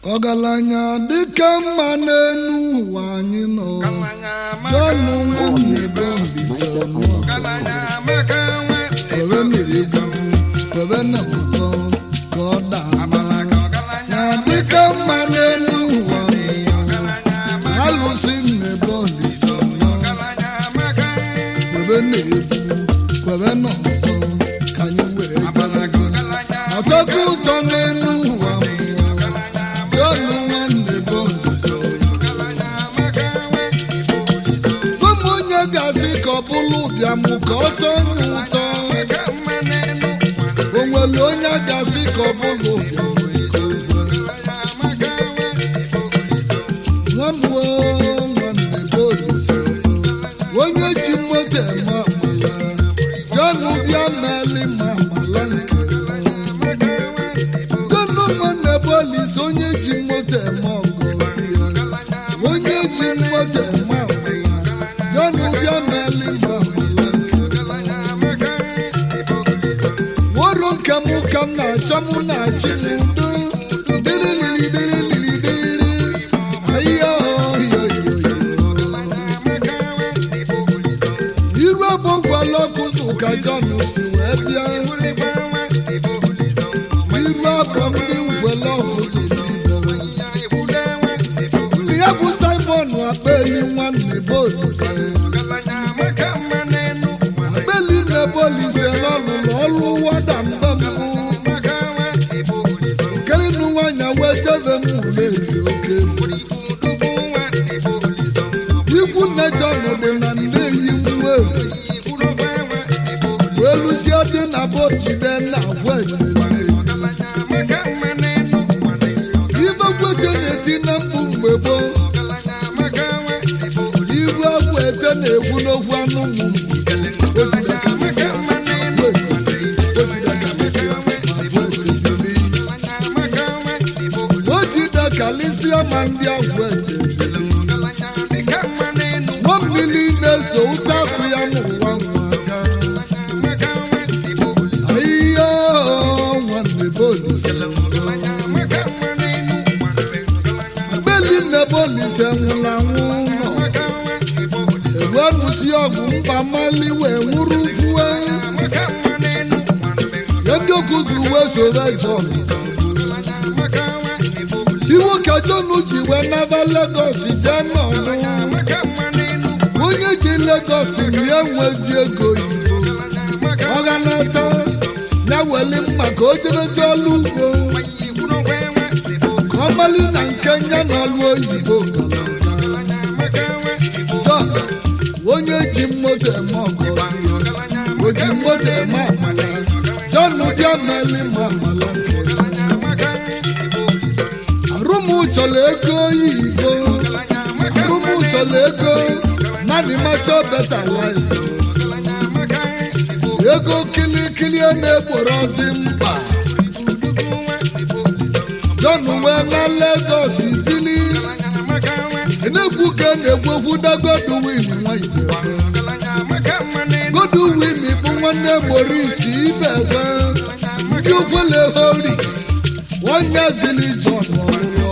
ọgaranya dịka mma n'elu ụwa anyị nọ jọnụ nwunye ebe mbise mụọ were mmiri gwu were na ọzọ ka ọ daa na dịka mma n'elu ụwa alụsị nnebe mbise mụọ were na-egwu were na ọzọ ka anyị were ọtọkụ ụtọ n'elu ụwa jọnụ nwanne bụ mbise ụmụ onye ga-asị ka ọ bụrụ ụbịam ka ọ tọọ ya ụtọ o nwere onye ga-asị ka ọ bụrụ ụbịam ka o nwee. nwanwe nwanne bụ olise onye ji moto eme amala jọnụ bịa meli ma amala nke jọnụ nwanne bụ olise onye ji moto eme ọgụ onye ji moto eme amala jọnụ bịa meli ma amala nke woro nke m ka m na-achọ mụ na-achị n'udo dịrịlịrị dịrịlịrị dịrịrị ahịa ọhịa iru abụ ngwala ọkụzụ ka John si wee bịa iru abụ ndị ngwele ọkụzụ ndị ya bụ Simon akpeli nwanne bolise akpeli nne bolise n'ọlụlụ ọlụ wada mgbe mbụ kelinu nwanyị wee jebe m ule eri oke ikwu nne John dị na nne yi nwa wee lụzie dị na bo jide na agwa etiri ibe gwete na-eti na mkpu mgbe gboo iru agwa ete na-egwu n'okwu anụ ụmụ o jide kalisia ma ndị agwa ete nwa mmiri na-eso ụta akụ ya n'ụwa nwa aka ahịhịa nwanne bolise mgbeli nne bolise nwụrụ anwụ nọ ewenusi ọgwụ mba mali wee nwụrụ kwuwe ya ndị okuzi uwe soro John iwu ka John ji wee naba Lagos jee n'ọnụ onye ji Lagos rie nwezi ego oyibo ọ ga nata ya weli mma ka o jebezi ọlụ ugbo ka ọ mali na nke ya na ọlụ oyibo John onye ji mmoto eme ọgọ o ji mmoto eme amala John bịa meli ma amala arụmụ chọrọ ego oyibo arụmụ chọrọ ego mmadụ macho beta life ego kilikili na-egborozi mkpa John wee na Lagos zili na-egwu ka na-egwegwu da Godwin nwa Igbo Godwin bụ nwanne Maurice Ibebe ndị okwele Horis onye zili John ọlụlụ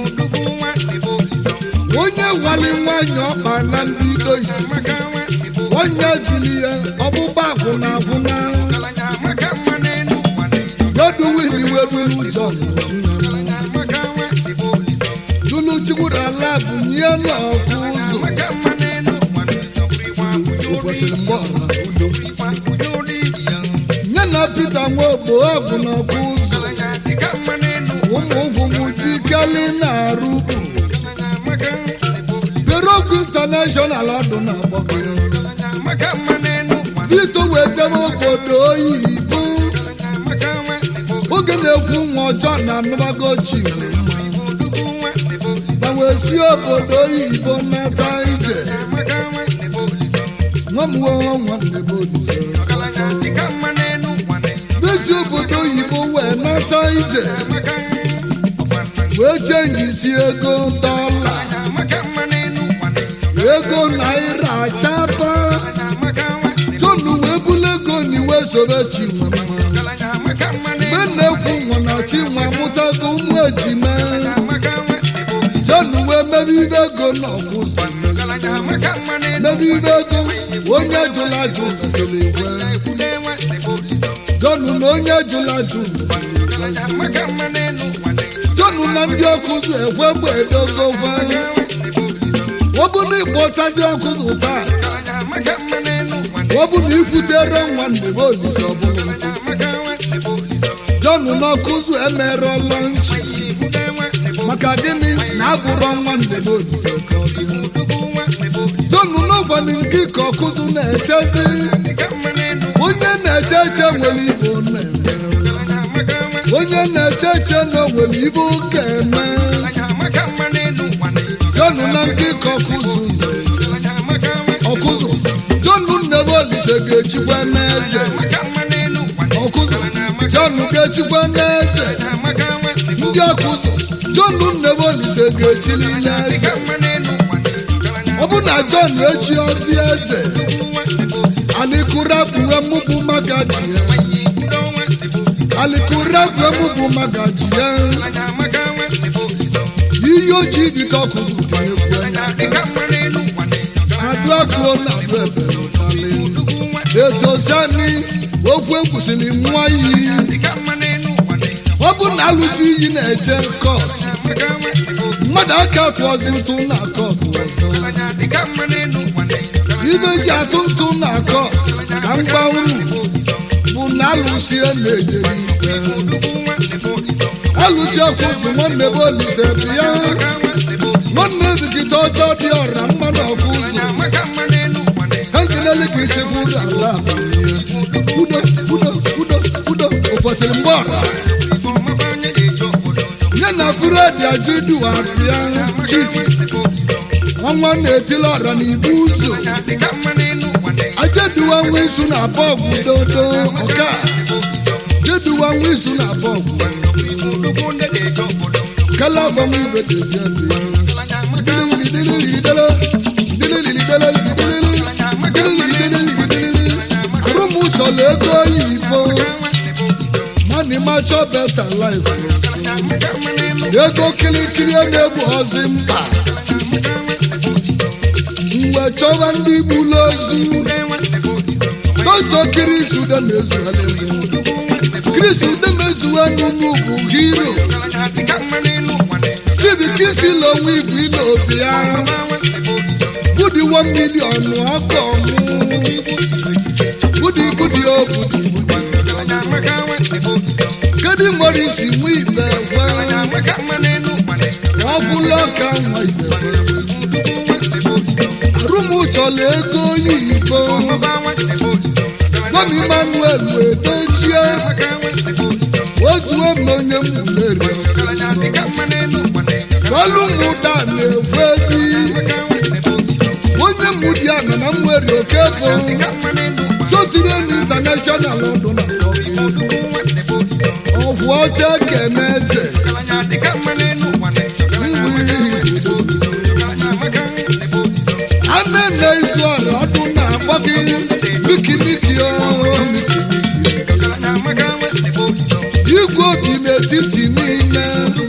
ọlụ onye nwali nwanyị ọkpa na ndị dois onye zili ya ọgbụgba akwụna akwụna Godwin weruru John lulu chukwuru ala bụ nye n'ọkụ ụzọ o kwesịrị mgbe ọra nye na Pita Nwogbo ọgwụ n'ọkụ ụzọ ụmụ ugwu jikeli na-arụ bụ Verogwu International ọdụ na-agbakọrọ Vito wee jebe obodo oyibo oge na-ekwu nwa ọjọọ na anụbagochi ma wee si obodo oyibo nata ije nwa m wee nwanne m olise bezi obodo oyibo wee nata ije wee chenjisi ego dọla ego naira chapa John wee bulu ego n'iwe sobe chinwe mma mgbe na-ekwu nwa na chinwe amụtago ụmụ ejima mebe ibe ego na ọkụzụ mebe ibe ego onye jụla ajụ mesịrị ekwe jọnụ na onye jụla ajụ mesịrị ekwe jọnụ na ndị ọkụzụ ekwe gbe edogo gwa ọ bụ na ịkpọtazi ọkụzụ taa ọ bụ na ikwutere nwa ndebe olise ọbụla jọnụ na ọkụzụ emerụọla nchi maka gịnị na abụrọ nwa ndebe olise ka ọ dị jọnụ n'ụbọchị nke ka ọkụzụ na-echezi onye na-eche eche nwere ibe ọ na-eme onye na-eche eche na o nwere ibe ụka eme jọnụ na nke ka ọkụzụ na-eche ọkụzụ jọnụ ndebe olise ga-echikwa n'eze ọkụzụ jọnụ ga-echikwa n'eze ndị ọkụzụ jọnụ ndebe olise ga-echili n'eze ọ bụ na jọn echi ozi eze alikura bụ emụbụ magaji ya alikura bụ emụbụ magaji ya ihe ojii dị ka ọkụzụ tinyekwu adụagụo na adụ ebere ụtalị etozani okwu ekwusịrị nwa iyi ọ bụ na alụsị iyi na-eje kọt mmadụ aka tụọzi ntụ na kọt ọzọ ibe ji atụ ntụ na kọt ka mgba unu bụ na alụsị na-ejere ikpe alụsị ọkụzụ nwanne bụ olise bịa nwanne bikita ọjọọ dị ọra mmanụ ọkụzụ ha nkelele ka ichekwa ụlọ ala udo udo udo udo ụbọchịrị mgbe ọra nye na furedi ajiduwa bịa chidi ọnwa na-etili ọra n'ibu ụzọ ajeduwa nwa isu na bọọgwụ dodo ọka jeduwa nwa isu na bọọgwụ kala ọgbọnwa ibe dozie bịa arụmụchọla ego oyibo mani macho beta life ego kirikiri na-egbu ozi mkpa mgbe chọba ndị gburu ozu doto kirisude mezuela kirisude mezuwe n'ugwu bụ hiro chibikisila onwe ibu n'obi ya budi 1 million ọkọ mụ budi budi o budi kedu nwere isi nwe ibe gwa ọ bụla ka nwa ibe arụmụchọla ego oyibo gwam emmanuel wee dochie ozuo m onye mmuleri olu mụda na-ekwe di onye mmụdi a nọ na mwere oke bụ sotirenu intanashọnal ọdụ na ọgwụ ọcha kene eze a na-ene izu ọrụ ọdụ na-akpọ gị mikimiki igwe obi n'etiti niile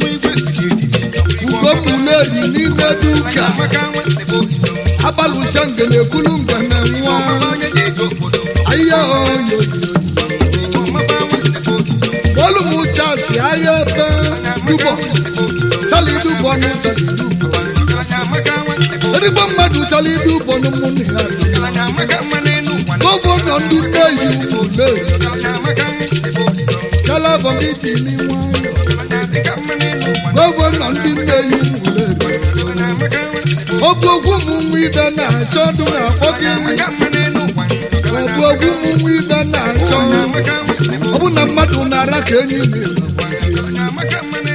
ugomuleri n'ime duka agbalụsha ngene ekulu ngene nwa ahịa oyo olumuchasi ahịa ebe dubọ tali dubọ nụ tali dubọ erigbo mmadụ tali dubọ n'ụmụnne ya gọvanọ ndị nneyi ole kalabọ gị ji n'inwe gọvanọ ndị nneyi ole ọ bụ ogwu ụmụ nwa ibe na-achọ ọdụ na-akpọ gị ọ bụ ogwu ụmụ nwa ibe na-achọ ọ bụ na mmadụ na-ara ka enyi na